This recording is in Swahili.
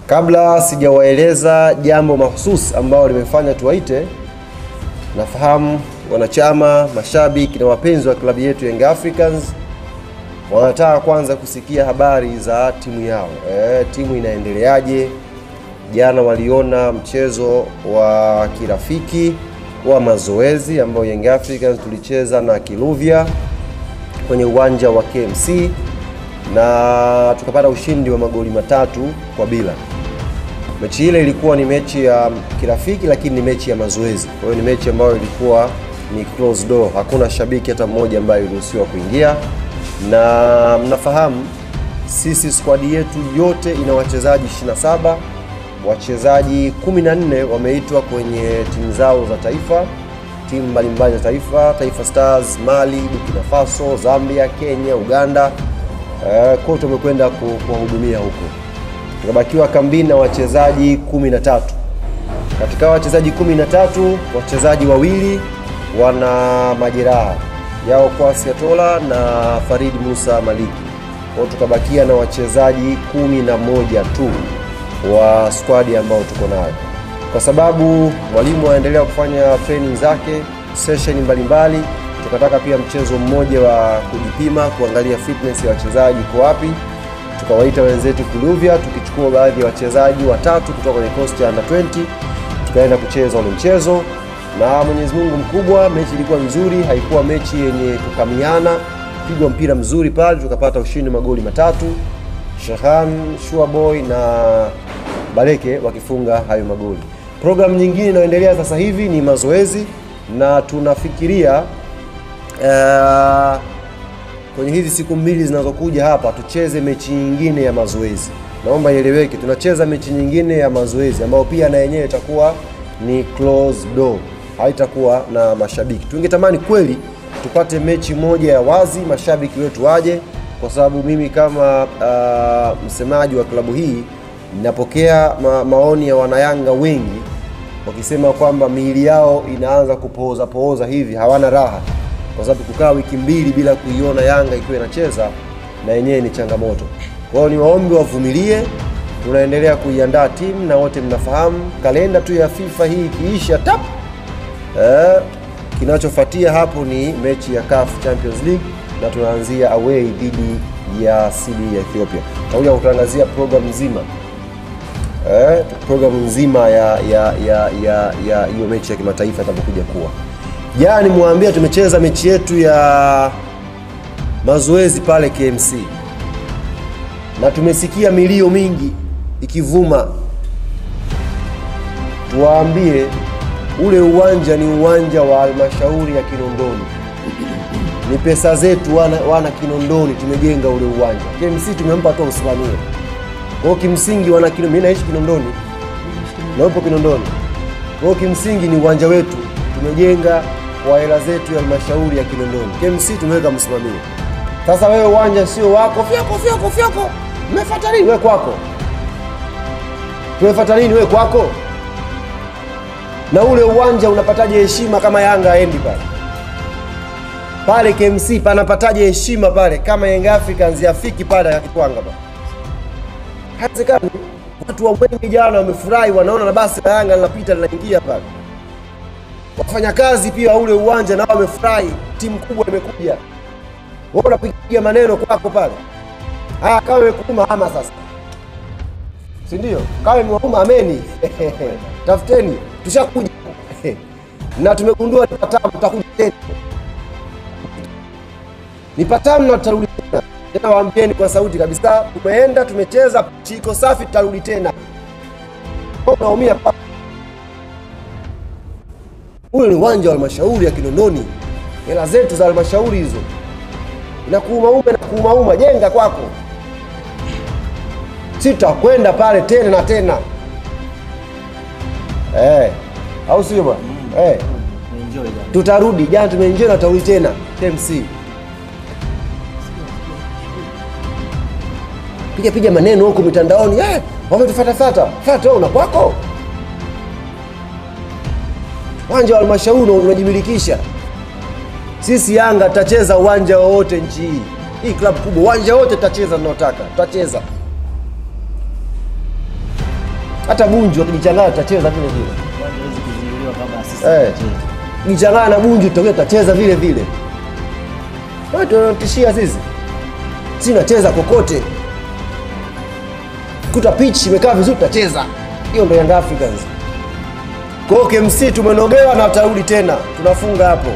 Kabla sijawaeleza jambo mahususi ambalo limefanya tuwaite, nafahamu wanachama, mashabiki na wapenzi wa klabu yetu Young Africans wanataka kwanza kusikia habari za timu yao. E, timu inaendeleaje? Jana waliona mchezo wa kirafiki wa mazoezi ambao Young Africans tulicheza na Kiluvya kwenye uwanja wa KMC na tukapata ushindi wa magoli matatu kwa bila. Mechi ile ilikuwa ni mechi ya kirafiki, lakini ni mechi ya mazoezi. Kwa hiyo ni mechi ambayo ilikuwa ni closed door, hakuna shabiki hata mmoja ambaye iliruhusiwa kuingia, na mnafahamu sisi skwadi yetu yote ina wachezaji 27 wachezaji 14 wameitwa kwenye timu zao za taifa, timu mbalimbali za taifa, Taifa Stars, Mali, Burkina Faso, Zambia, Kenya, Uganda, eh, kote wamekwenda kuwahudumia huko. Tukabakiwa kambini na wachezaji 13. Katika wachezaji 13, wachezaji wawili wana majeraha yao Kwasi Atola na Farid Musa Maliki. Kwa tukabakia na wachezaji kumi na moja tu wa squad ambao tuko nayo, kwa sababu mwalimu anaendelea kufanya training zake session mbalimbali. Tukataka pia mchezo mmoja wa kujipima, kuangalia fitness ya wachezaji iko wapi. Tukawaita wenzetu Kuluvya, tukichukua baadhi ya wachezaji watatu kutoka kwenye coast ya under 20 tukaenda kucheza ule mchezo, na Mwenyezi Mungu mkubwa, mechi ilikuwa nzuri, haikuwa mechi yenye kukamiana, pigwa mpira mzuri pale, tukapata ushindi magoli matatu Shahan Shuaboy na Baleke wakifunga hayo magoli. Programu nyingine inayoendelea sasa hivi ni mazoezi na tunafikiria uh, kwenye hizi siku mbili zinazokuja hapa tucheze mechi nyingine ya mazoezi. Naomba ieleweke, tunacheza mechi nyingine ya mazoezi ambayo pia na yenyewe itakuwa ni closed door, haitakuwa na mashabiki. Tungetamani kweli tupate mechi moja ya wazi, mashabiki wetu waje kwa sababu mimi kama uh, msemaji wa klabu hii ninapokea ma maoni ya wanayanga wengi wakisema kwamba miili yao inaanza kupooza pooza hivi, hawana raha, kwa sababu kukaa wiki mbili bila kuiona Yanga ikiwa inacheza na yenyewe ni changamoto. Kwa hiyo ni waombi wavumilie, tunaendelea kuiandaa timu na wote mnafahamu kalenda tu ya FIFA hii ikiisha tap eh, kinachofuatia hapo ni mechi ya CAF Champions League na tunaanzia away dhidi ya CB ya Ethiopia. Takuja kutangazia program nzima eh, program nzima ya ya ya ya ya hiyo mechi ya kimataifa itakapokuja kuwa. Jana nimwambia tumecheza mechi yetu ya mazoezi pale KMC na tumesikia milio mingi ikivuma. Tuwaambie ule uwanja ni uwanja wa halmashauri ya Kinondoni ni pesa zetu wana, wana Kinondoni tumejenga ule uwanja. KMC tumempa tu usimamie. Kwa kimsingi wana Kinondoni, mimi naishi Kinondoni na upo Kinondoni. Kwa kimsingi ni uwanja wetu tumejenga kwa hela zetu ya halmashauri ya Kinondoni. KMC tumeweka msimamie. Sasa wewe uwanja sio wako, fyako fyako fyako, umefuata nini wewe kwako? Tumefuata nini wewe kwako? Na ule uwanja unapataje heshima kama Yanga aendi pale? pale KMC panapataje heshima pale kama Young Africans yafiki pale akitwanga pale? Haiwezekani. Watu wa Mwenge jana wamefurahi, wanaona na basi la Yanga linapita linaingia pale. Wafanyakazi pia ule uwanja nao wamefurahi, timu kubwa imekuja. Wewe unapiga maneno kwako pale. Haya, kama imekuuma ama sasa, si ndio? Kama imewauma ameni, tafuteni, tushakuja na tumegundua ni patamu, tutakuja tena ni patamu na tutarudi tena tena. Waambieni kwa sauti kabisa, tumeenda tumecheza, chiko safi, tutarudi tena. Unaumia huyo ni uwanja wa halmashauri ya Kinondoni, hela zetu za halmashauri hizo. Inakuumauma, inakuumauma, jenga kwako, si tutakwenda pale tena na tena eh, au sio bwana? Eh, tutarudi. Jana tumeenjoy na tutarudi tena KMC. piga piga maneno huko mitandaoni eh, wametufatafata fata wewe una kwako uwanja wa halmashauri unajimilikisha. Sisi Yanga tutacheza uwanja wowote nchi hii, hii klabu kubwa, uwanja wote tutacheza tunaotaka, tutacheza hata Bunju akijichanganya tutacheza vile vile. Uwanja hawezi kuzuiliwa kama sisi Eh. tunacheza. Kijichanganya na Bunju tutokea tutacheza vile vile. Watu wanatishia sisi, sisi tunacheza kokote, kuta pitch imekaa vizuri tutacheza. Hiyo ndio Young Africans. Kwa hiyo KMC tumenogewa na tutarudi tena, tunafunga hapo.